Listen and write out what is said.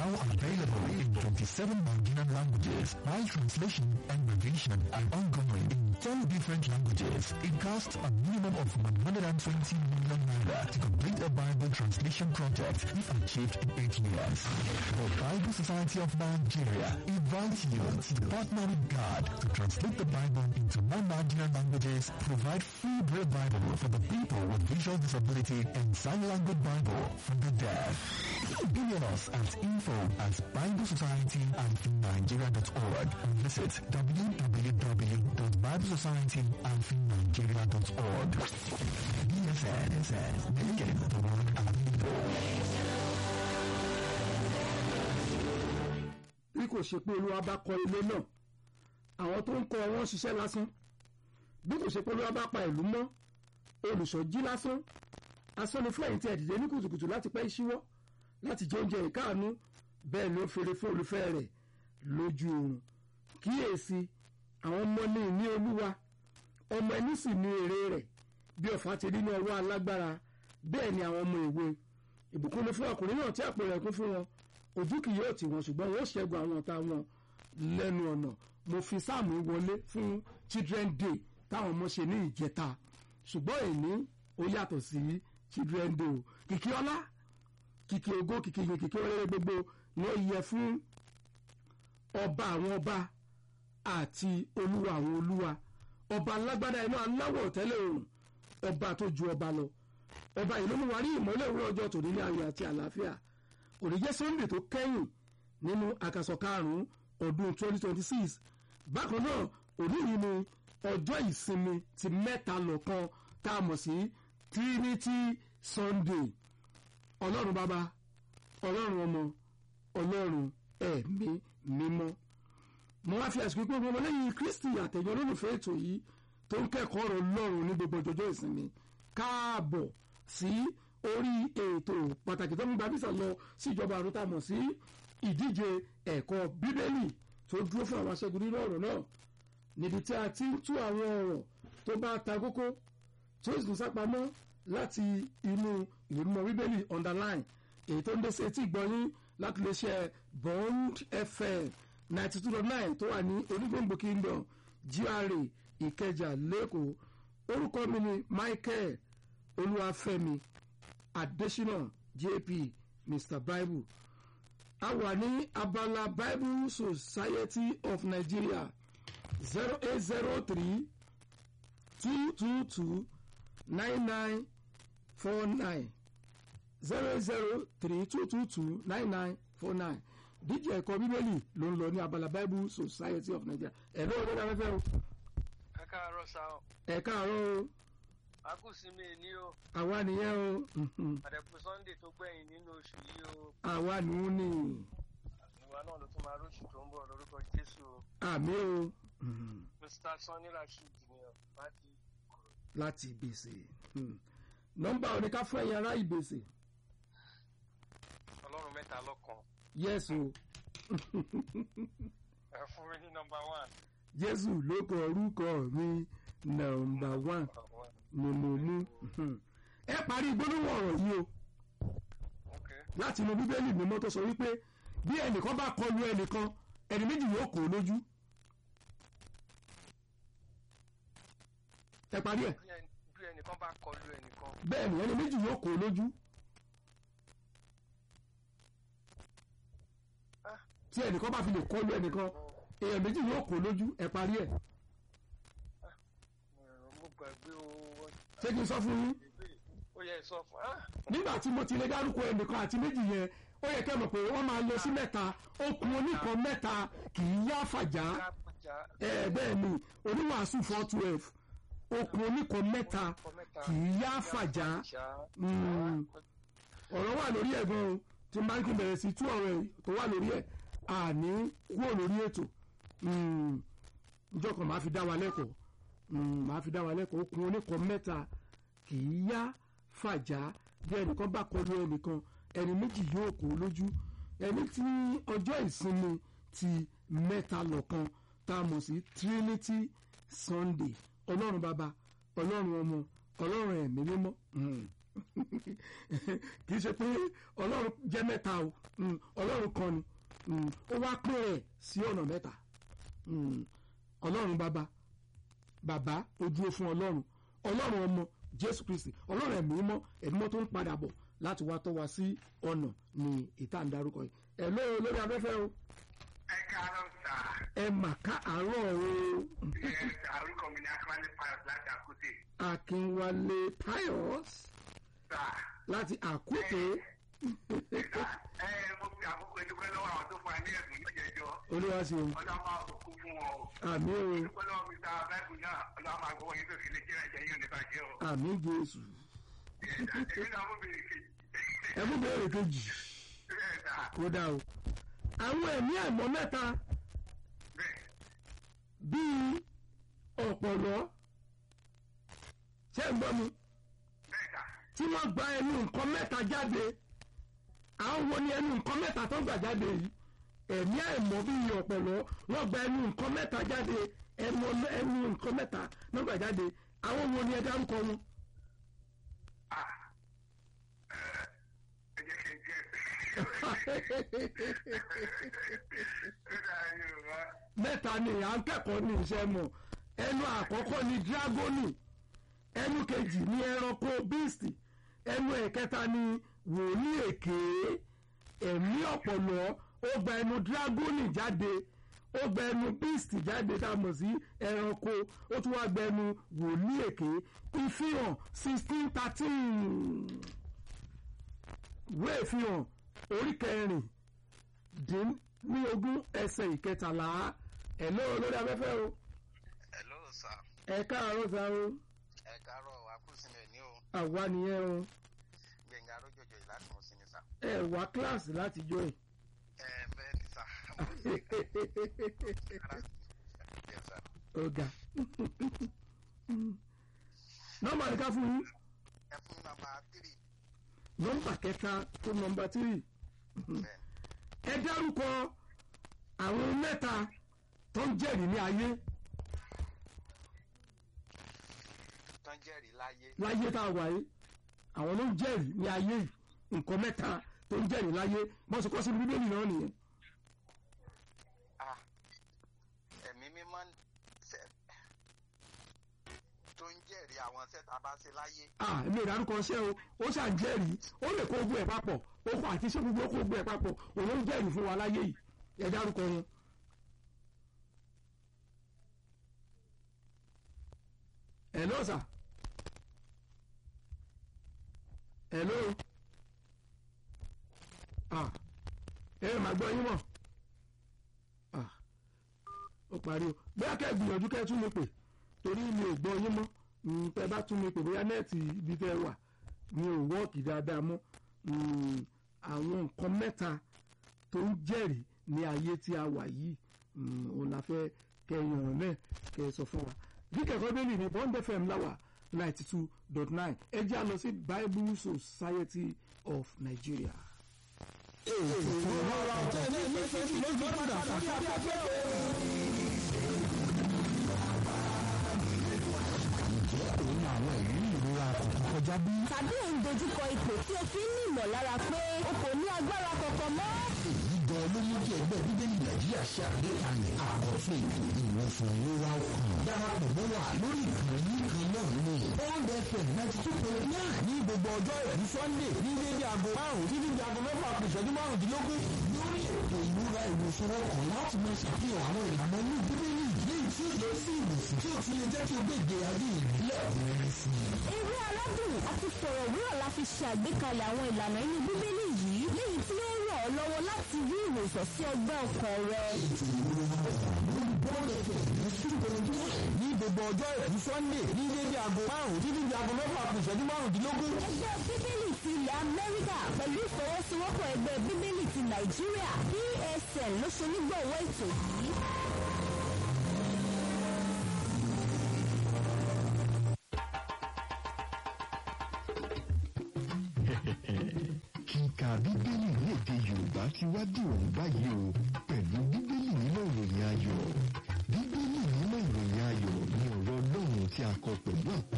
now available in 27 Nigerian languages, while translation and revision are ongoing in 10 different languages. It costs a minimum of 120 million naira to complete a Bible translation project if achieved in 8 years. The Bible Society of Nigeria invites you to partner with God to translate the Bible into non-Nigerian languages, provide free Braille Bible for the people with visual disability, and sign language Bible for the deaf. Email us at info at biblesociety-nigeria.org and visit www.biblesociety-nigeria.org. BSN, making the world available. bí kò ṣe pé olúwa bá kọ́ ilé náà àwọn tó ń kọ́ wọn ṣiṣẹ́ lásán bí kò ṣe pé olúwa bá pa ìlú mọ́ olùṣọ́jí lásán asán ni fún ẹ̀yìn tí ẹ̀ dìde ní kùtùkùtù láti pẹ́ ìṣíwọ́ láti jẹ oúnjẹ ìkáàánú bẹ́ẹ̀ ló fèrè fún olùfẹ́ rẹ̀ lójú oorun kíyèsí àwọn ọmọ ní ìní olúwa ọmọ ẹni sì ní èrè rẹ̀ bí ọ̀fà ti rí ní ọwọ́ alágbára bẹ́ẹ̀ ni àwọn ọmọ èwe ìbùkún ni fún ọkùnrin náà tí àpò rẹ̀ kún fún wọn ojú kì yóò tì wọ́n ṣùgbọ́n wọ́n ṣẹ́gun àwọn ọ̀tá wọn lẹ́nu ọ̀nà mo fi sáàmù wọlé fún children day táwọn ọmọ ṣe ní ìjẹta ṣùgbọ́n èní ó yàtọ̀ sí children day o kìkì ọlá kìkì ògo kìkì yìí kìkì ọlẹ́rẹ́ gbogbo ni ó yẹ fún ọba àwọn ọba àti olúwa àwọn olúwa ọba alágbádá iná aláwọ̀ tẹ́lẹ̀ òrùn ọba tó ju ọba lọ ọba ìlú mú wa rí ìmọ́lẹ̀ òwúrọ̀ ọjọ́ tòní ní ayọ̀ àti àlàáfíà kò ní jẹ́ sunday tó kẹ́yìn nínú àkàsọ̀ karùn-ún ọdún 2026 bákan náà òní yìí ni ọjọ́ ìsinmi ti mẹ́ta lọ́kan tá a mọ̀ sí trinity sunday ọlọ́run bàbá ọlọ́run ọmọ ọlọ́run ẹ̀mí mímọ́ mo wá fi àsìkò pé ọmọ lẹ́yìn kristi àtẹ̀yìn olólùfẹ́ ètò yìí tó ń kẹ́kọ̀ọ́ ọ̀rọ̀ ọlọ́run ní gbogbo ọjọ́jọ́ ìsinmi káàbọ̀ sí orí ètò pàtàkì tó ń gba bísà lọ sí ìjọba àrùn tá a mọ̀ sí ìdíje ẹ̀kọ́ bíbélì tó dúró fún àwọn aṣẹ́gun nínú ọ̀rọ̀ náà níbi tí a ti ń tú àwọn ọ̀rọ̀ tó bá ta kókó tó sì tún sápamọ́ láti inú ìwé mímọ́ bíbélì underline èyí tó ń dé sí etí ìgbọ́yín láti lè ṣe bond fm ninety two dot nine tó wà ní onígbòǹgbò kingdom gra ìkẹjà lẹ́kọ̀ọ́ orúkọ mi ni michael olúwàfẹ́mi adesina jp mr bible a wà ní abala bible society of nigeria zero eight zero three two two two nine nine four nine zero eight zero three two two two nine nine four nine díje ẹ̀kọ́ bíbélì ló ń lọ ní abala bible society of nigeria ẹ̀ ló ń lọ́dọ̀ afẹ́fẹ́ o ẹ káàárọ̀ sá o ẹ̀ káàárọ̀ o akúsinmi ní o àwa nìyẹn o mhm. àdẹ̀kù sunday tó gbẹ̀yìn nínú oṣù yìí o àwa nù ú ní ìwà náà ló tún máa róṣù tó ń bọ̀ lórúkọ jésù o àmì o mhm, mr sanni rasheed ni o láti kúrò láti ìgbèsè mhm. nọ́mbà oníká fún ẹ̀yin ará ìgbèsè ọlọ́run mẹ́ta lọ́kan yẹ́sù ẹ fún mi ní nọmba one jésù ló kọ orúkọ mi nọ́mbà one ni mo mú mhm. ẹ parí gbólóhùn ọ̀rọ̀ yìí o ok láti inú bíbélì mímọ́ tó sọ wípé bí ẹnìkan bá kọlu ẹnìkan ẹni méjì yóò kó o lójú ẹ parí ẹ bí ẹni- bí ẹnìkan bá kọlu ẹnìkan bẹ́ẹ̀ ni ẹni méjì yóò kó o lójú Ah. tí ẹnìkan bá fi lè kọlu ẹnìkan èèyàn méjì yóò kó o lójú ẹ parí ẹ mo- mo gbàgbé o ṣé kí n sọ fún yín ó yẹ sọ fún ah nígbà tí mo ti lè dárúkọ ẹnìkan àti méjì yẹn ó yẹ kẹ́ mọ̀ pé wọ́n máa lọ sí mẹ́ta okùn oníkan mẹ́ta kì í yá fàjà kápẹ́jà ẹ bẹ́ẹ̀ ni oníwàásù four twelve okùn oníkan mẹ́ta kì í yá fàjà Mm. ọ̀rọ̀ wà lórí ẹ̀ gan-an o tí máa ń kí n bẹ̀rẹ̀ sí tú ọ̀rọ̀ ẹ̀ tó wà lórí ẹ̀ àní kúrò lórí ètò Mm. njọ́ kan máa fi dá wa lẹ́kọ̀ọ́ Mm, máa fi dá wa lẹ́kọ̀ọ́ okùn oníkan mẹ́ta kì í yá fàjà bí ẹnìkan bá kọlu ẹnìkan ẹni méjì yóò kó lójú ẹni tí ọjọ́ ìsinmi ti mẹ́ta lọ́kan tá a mọ̀ sí trinity sunday ọlọ́run bàbá ọlọ́run ọmọ ọlọ́run ẹ̀mí mímọ́ Mm, kì í ṣe pé ọlọ́run jẹ́ mẹ́ta o mm, ọlọ́run kan ni mm, ó wá pín rẹ̀ sí ọ̀nà mẹ́ta mm, ọlọ́run bàbá bàbá ó dúró fún ọlọ́run ọlọ́run ọmọ jésù kristi ọlọ́run ẹ̀mí mọ́ ẹ̀mí mọ́ tó ń padà bọ̀ láti wá tọ́ wa sí ọ̀nà ní ìta ń darúkọ yìí ẹ̀ lóo lórí afẹ́fẹ́ o ẹ káàárọ̀ sà ẹ mà ká àárọ̀ o ẹ àrùkọ mi ní akíwálé pius láti àkútè akínwálé pius sà láti àkútè ẹ mo fi àkókò ìdúpẹ́ lọ́wọ́ àwọn tó fún wa ní ẹ̀sùn yóò jẹjọ́ olúwa ṣeun ọlọ́mọ àkókò fún wọn o àmì o ìdúpẹ́ lọ́wọ́ mi ta báìbù náà ọlọ́mọ àgbọ̀wọ́ yín tó fi lè jẹ́rẹ̀ jẹ́ yín ò ní bàjẹ́ o àmì jésù èmi náà mo bèrè kejì ẹ mú bèrè kejì bẹ́ẹ̀ sà kó dá o àwọn ẹ̀mí àìmọ́ mẹ́ta bẹ́ẹ̀ bíi ọ̀pọ̀lọ́ ṣé ń gbọ́ mi bẹ́ẹ̀ sà tí wọ́n gba ẹnu nǹkan mẹ́ta jáde àwọn wo ni ẹnu nǹkan mẹ́ta tó gbà jáde yìí ẹ̀mí àìmọ́ bíi ọ̀pọ̀lọ́ wọ́n gba ẹnu nǹkan mẹ́ta jáde ẹnu ẹnu nǹkan mẹ́ta tó gbà jáde àwọn wo ni ẹ dárúkọ wọn. ah ẹ jẹ́ kí n jẹ́ ẹ dà yorùbá mẹ́ta ni à ń kẹ́kọ̀ọ́ ní iṣẹ́ mọ̀ ẹnu àkọ́kọ́ ni dragoni ẹnu kejì ni ẹranko beast ẹnu ẹ̀kẹta ni wòlíì èké ẹ̀mí ọ̀pọ̀lọ́ ó gba ẹnu dragoni jáde ó gba ẹnu beast jáde tá a mọ̀ sí ẹranko ó tún wá gba ẹnu wòlíì èké ìfihàn sixteen thirteen ìwé ìfihàn orí kẹrin dín ní ogún ẹsẹ̀ ìkẹtàlá ẹ̀ lóò lórí afẹ́fẹ́ o hello sir ẹ káàárọ̀ sá o ẹ káàárọ̀ akúsílẹ̀ ní o àwa nìyẹn o gbẹ̀ngà arójòjò yìí láti mọ̀ sí ni sà ẹ wá kíláàsì láti jọ ẹ. ẹ bẹ́ẹ̀ ni sà mo sì kára yes sir ọ̀gá nọ́mbà ní ká fún yín ẹ fún mi nàmbà tírì nọ́mbà kẹta tó nọ́mbà tírì bẹ́ẹ̀ ẹ dárúkọ àwọn mẹ́ta tó ń jẹ́rìí ní ayé tó ń jẹ́rìí láyé láyé tá a wà yìí àwọn ló ń jẹ́rìí ní ayé yìí nǹkan mẹ́ta tó ń jẹ́rìí láyé bọ́n ṣe kọ́ sí bíbélì náà nìyẹn. ah ẹ̀mí mímọ́ ṣe tó ń jẹ́rìí àwọn iṣẹ́ tá a bá ṣe láyé ah èmi ò dárúkọ ṣẹ́ o ó ṣàn jẹ́rìí ó lè kó gbogbo ẹ̀ papọ̀ ó kó àti ṣé gbogbo ó kó gbogbo ẹ̀ papọ̀ òun ló ń jẹ́rìí fún wa láyé yìí ẹ dárúkọ wọn. hello sir hello ah ẹ máa gbọ́ yín mọ̀ ah ó parí o bóyá kẹ́ ẹ gbìyànjú kẹ́ ẹ tún mi pè torí mi ò gbọ́ yín mọ́ Mm, tẹ́ bá tún mi pè bóyá nẹ́ẹ̀tì ibi tẹ́ wà mi ò wọ́ọ̀kì dáadáa mọ́ Mm, àwọn nǹkan mẹ́ta tó ń jẹ́rìí ní ayé tí a wà yìí Mm, òun la fẹ́ kẹ́ ẹ yànnà náà kẹ́ ẹ sọ fún wa bí kẹ́kọ̀ọ́ bẹ́ẹ̀ ní bond fm láwà ninety two dot nine ẹ jẹ́ a lọ sí bible society of nigeria. òun àwọn ìrírí ìrora kọ̀ọ̀kan kọjá bí. tàbí ò ń dojúkọ ipò tí o fi ń ní ìmọ̀lára pé o kò ní agbára kankan mọ́. èyí gan ló mú kí ẹgbẹ́ bíbélì nàìjíríà ṣe àgbékalẹ̀ àkọsílẹ̀ ètò ìwòsàn ìrora ọkàn. darapọ̀ mọ́ wa lórí ìkànnì kan náà ní. bond fm ninety two point nine ní gbogbo ọjọ́ ìrìn sunday ní dédé aago márùn-ún títí di aago mẹ́fà kù ìṣẹ́jú márùndínlógún. lórí ètò ìrora ìwòsàn ọkàn láti máa ṣàfihàn àwọn ìlànà ní bíbélì léyìí tí ó lọ sí ìwòsàn tí ó ti lè jẹ́ kí o gbé ìgbé ayé ìbílẹ̀ rẹ̀ sí i. eré aládùn àti fọ̀rọ̀wérọ̀ la fi ṣe àgbékalẹ̀ àwọn ìlànà inú bíbélì yìí léyìí tí ó ràn ọ́ lọ́wọ́ láti rí ìwòsàn sí ọgbẹ́ ọkàn rẹ. ní gbogbo ọjọ́ ìlú sunday ní dédé aago márùn-ún títí di aago mẹ́fà kù ìṣẹ́jú márùndínlógún. ẹgbẹ́ bíbélì ti ilẹ̀ amẹ́ríkà pẹ̀lú ìfọwọ́sowọ́pọ̀ ẹgbẹ́ bíbélì ti nàìjíríà psn ló ṣe onígbọ̀wọ́ ètò yìí. kíka bíbélì ní èdè yorùbá ti wá dìrọ̀rùn báyìí o pẹ̀lú bíbélì nínú ìròyìn ayọ̀ bíbélì nínú ìròyìn ayọ̀ ni ọ̀rọ̀ ọlọ́run tí a kọ pẹ̀lú àpò